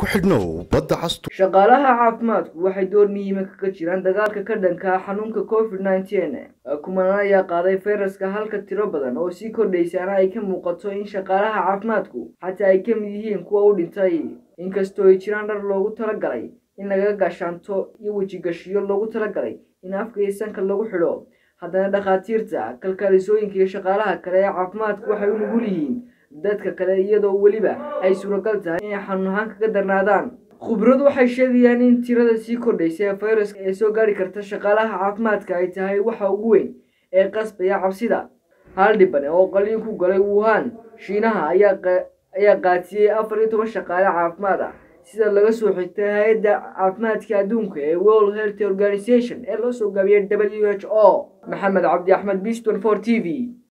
ku xidhnow badda castu shaqaalaha caafimaadku waxay door muhiima kaga jiraan dagaalka ka dhanka ah xanuunka covid nneteen kumanaan ayaa qaaday fayraska halka tiro badan oo sii kordhaysaana ay ka muuqato in shaqaalaha caafimaadku xataa ay ka mid yihiin kuwa u dhintay inkastoo ay jiraan dhar loogu talagalay in laga gaashaanto iyo wejigashiyo loogu talagalay in afka iyo sanka lagu xidho haddana dhakhaatiirta kalkaalisooyinka iyo shaqaalaha kale ee caafimaadku waxay u nugul yihiin dadka kale iyadoo weliba ay suuragal tahay inay xanuun ahaan kaga darnaadaan khubradu waxay sheegayaan in tirada sii kordhaysa ee fayraska ee soo gaari karta shaqaalaha caafimaadka ay tahay waxa ugu weyn ee qasbaya cabsida hal dhibane oo qaliin ku galay wuhan shiinaha ayaa qaatiyey afar iyo toban shaqaale caafimaad ah sida laga soo xigtay hay-adda caafimaadka adduunka ee world health organization ee loo soo gaabiyey w h o maxamed cabdi axmed biston for t v